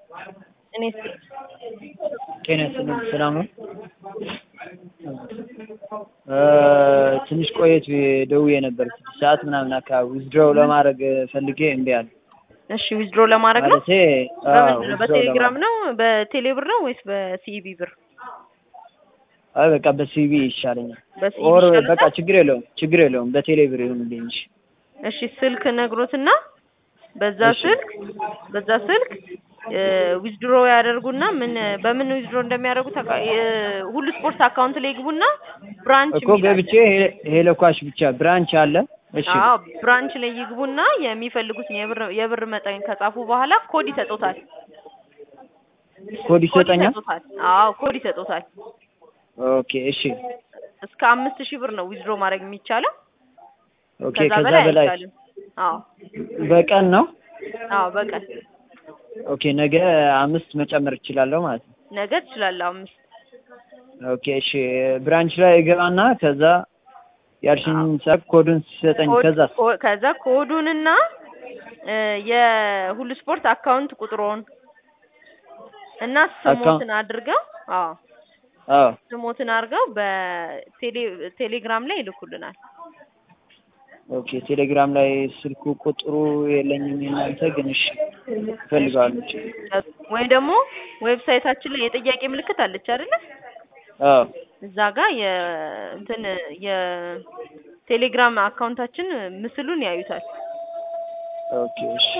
እኔ ጤና ይስጥልኝ ሰላም ነው? ትንሽ ቆየት ደውዬ ነበር ስድስት ሰዓት ምናምን አካባቢ ዊዝድሮው ለማድረግ ፈልጌ እምቢ አለ። እሺ ዊዝድሮ ለማድረግ ነው? ማለቴ አዎ በምንድን ነው? ዊዝድሮው በቴሌግራም ለማድረግ ነው? በቴሌ ብር ነው ወይስ በሲኢቢ ብር? አይ በቃ በሲቪ ይሻለኛል። በሲኢቢ ኦር ይሻላል? በቃ ችግር የለውም ችግር የለውም በቴሌ ብር ይሁንልኝ እንጂ እሺ ስልክ ነግሮትና በዛ እሺ። ስልክ በዛ ስልክ ዊዝድሮ ያደርጉና ምን በምን ዊዝድሮ እንደሚያደርጉ ታውቃ- የ- ሁሉ ስፖርት አካውንት ላይ ይግቡና ብራንች እኮ ገብቼ ሄ- ሄሎ ኳሽ ብቻ ብራንች አለ። እሺ አዎ ብራንች ላይ ይግቡና የሚፈልጉትን የብር የብር መጠን ከጻፉ በኋላ ኮድ ይሰጡታል። ኮድ ኮድ ይሰጠኛል። ይሰጡታል። አዎ ኮድ ይሰጡታል። ኦኬ እሺ እስከ አምስት ሺህ ብር ነው ዊዝድሮ ማድረግ የሚቻለው። ኦኬ ከዛ ከዛ በላይ በላይ አይቻልም። አዎ በቀን ነው። አዎ በቀን ኦኬ ነገ አምስት መጨመር እችላለሁ ማለት ነው። ነገ ትችላለህ አምስት ኦኬ እሺ ብራንች ላይ እገባና ከዛ ያልሽኝ ሰዓት ኮዱን ሲሰጠኝ ኮድ- ከዛ ኮ- ከዛ ኮዱንና እ የሁሉ ስፖርት አካውንት ቁጥሮን እና ስሞትን አድርገው አዎ አዎ ስሞትን አድርገው በቴሌ ቴሌግራም ላይ ይልኩልናል። ኦኬ ቴሌግራም ላይ ስልኩ ቁጥሩ የለኝም የእናንተ ግን እሺ እፈልገዋለሁ። ወይ ደግሞ ዌብሳይታችን ላይ የጥያቄ ምልክት አለች አይደለ? አዎ እዛ ጋር የእንትን የቴሌግራም አካውንታችን ምስሉን ያዩታል። ኦኬ እሺ